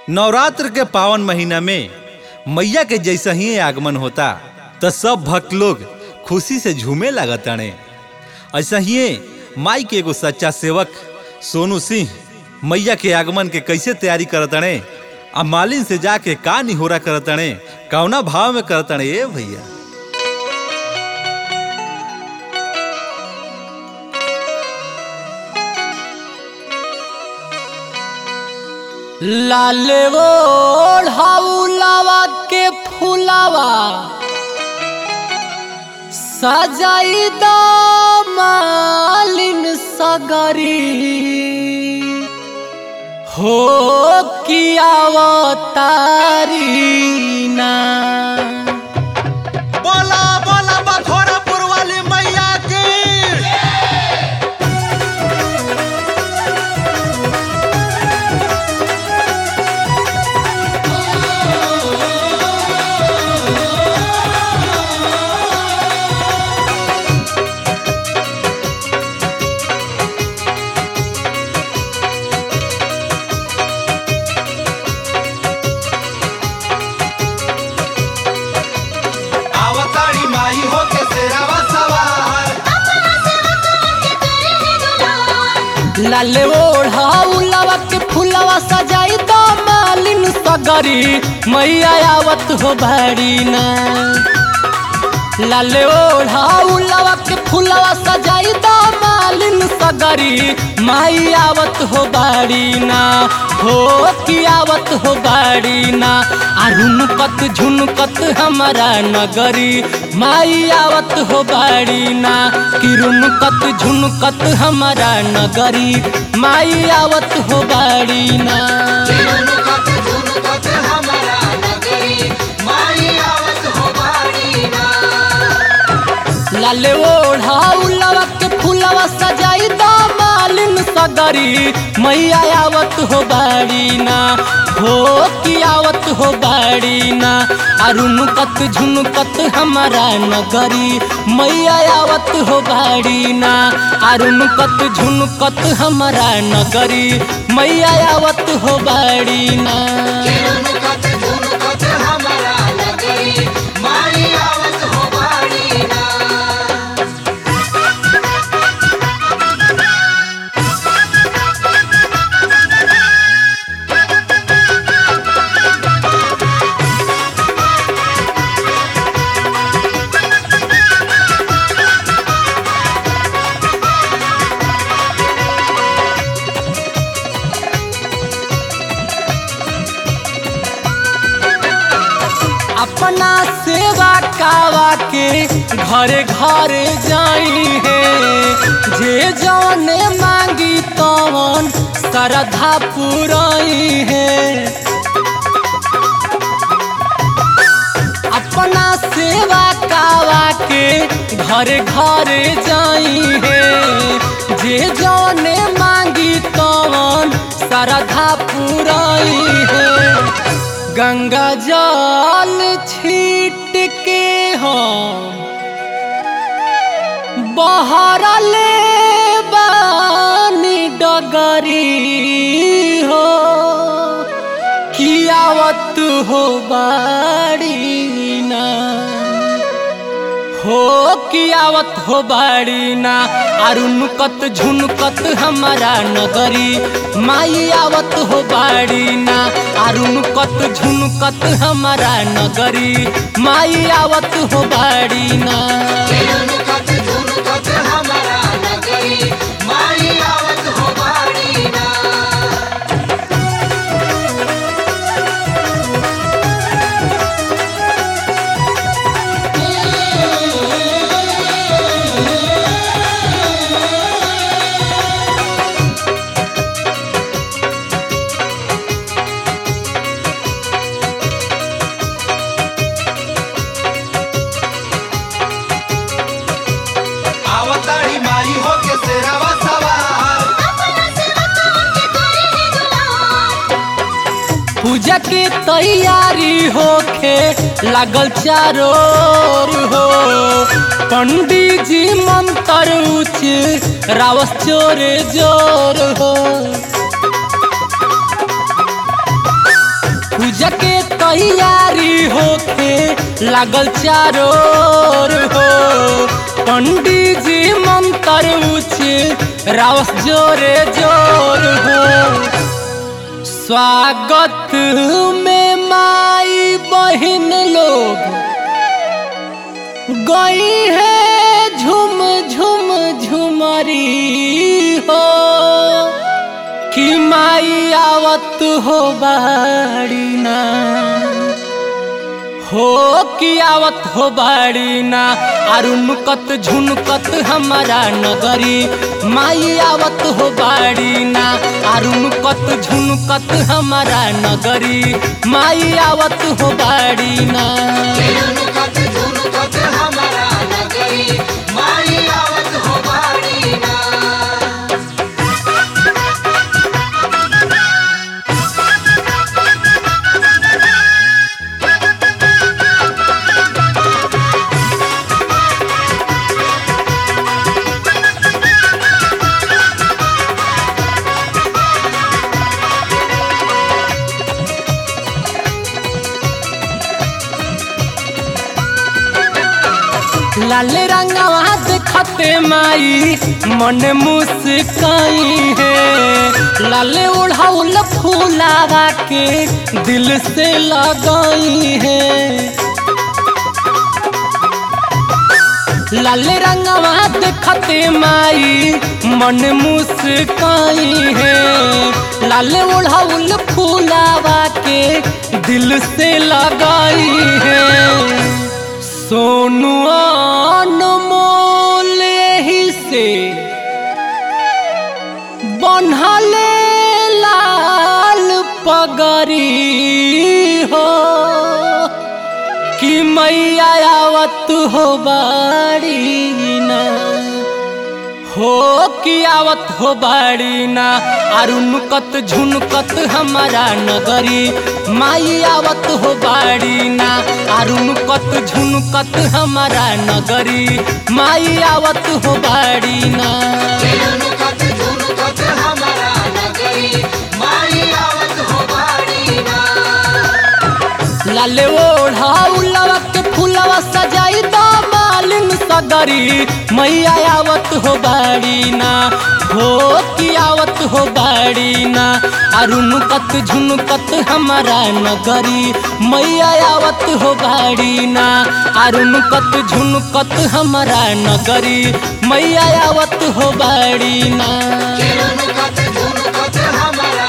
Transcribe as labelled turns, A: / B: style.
A: नवरात्र के पावन महीना में मैया के जैसा ही आगमन होता तो सब भक्त लोग खुशी से झूमे लगताने ऐसा ही माई के एगो सच्चा सेवक सोनू सिंह मैया के आगमन के कैसे तैयारी करतने आ मालिन से जाके का निहोरा करतने कौना भाव में करतने ए भैया
B: लाल ओढ़ाउलावा के फुलावा सजाई द मालिन सगरी हो कियावतारी ना
A: बोला बोला बखोरापुर वाली मैया की आवताड़ी माई हो के सेरावा सवार
B: लाल ओढ़ाउलावा के फुलावा सजाई द मालिन सगरी मैया आवत हो भारी ना लाल ओढ़ाउलावा के फुलावा सजाई द मालिन सगरी माई आवत हो बाड़ी ना हो की आवत हो बाड़ी ना आ रुनकत झुनकत हमारा नगरी माई आवत हो बाड़ी ना कि रुनकत झुनकत हमारा नगरी माई आवत हो बाड़ी ना लाल ओढ़ाउलावा के फुलावा सजाई द मालिन सगरी मैया आवत हो बाड़ी ना हो की आवत हो बाड़ी ना अरुणकत झुनकत हमारा नगरी मैया आवत हो बाड़ी ना अरुणकत झुनकत हमारा नगरी मैया आवत हो बाड़ी ना अपना सेवा कावा के घरे घरे जाई है जे जौने मांगी तवन श्रद्धा पुराई है अपना सेवा कावा के घरे घरे जाई है जे जौने मांगी तवन श्रद्धा पुराई है गंगा जल छीट के हम बहरले बानी डगरी हो कियावत हो बाड़ी ना हो कियावत हो बाड़ी ना अरुणकत झुनकत हमारा नगरी माई आवत हो बाड़ी ना अरुणकत झुनकत हमारा नगरी माई आवत हो बाड़ी ना
A: आवताड़ी माई हो के सेरावा सवार
B: पूजा के तैयारी होखे लागल चारों ओर हो पंडित जी मंत्र उच्च रावस चोरे जोर हो पूजा के तैयारी होके लागल चारों ओर हो पंडित जी मंत्र उच्च रावस जोरे जोर हो स्वागत में माई बहन लोग गई है झुम झुम झुमरी हो कि माई आवत हो बाड़ी ना हो कि आवत हो बाड़ी ना अरुणकत झुनकत हमारा नगरी माई आवत हो बाड़ी ना अरुणकत झुनकत हमारा नगरी माई आवत हो बाड़ी ना
C: झुनुकत झुनुकत हमारा नगरी माई आवत हो बाड़ी ना
B: लाल रंगवा देखते माई मन मुस्काई है लाल उड़ाउल फूलावा के दिल से लगाई है लाल रंगवा देखते माई मन मुस्काई है लाल उड़ाउल फूलावा के दिल से लगाई है सोनू अनमोल ही से बनहले लाल पगरी हो कि मैया आवत हो बाड़ी ना हो कि आवत हो बाड़ी ना अरुणकत झुनकत हमारा नगरी माई आवत हो बाड़ी ना अरुणकत झुनकत हमारा नगरी माई आवत हो बाड़ी ना
C: झुनुकत झुनुकत हमारा नगरी माई आवत हो बाड़ी ना
B: लाले ओढ़ा उलवा के फूलवा सजाई दा मालिन सगरी मैया आवत हो बाड़ी ना हो कि आवत हो बाड़ी ना अरुणकत झुनकत हमारा नगरी मैया आवत हो बाड़ी ना अरुणकत झुनकत हमारा नगरी मैया आवत हो बाड़ी ना
C: झुनुकत झुनुकत हमारा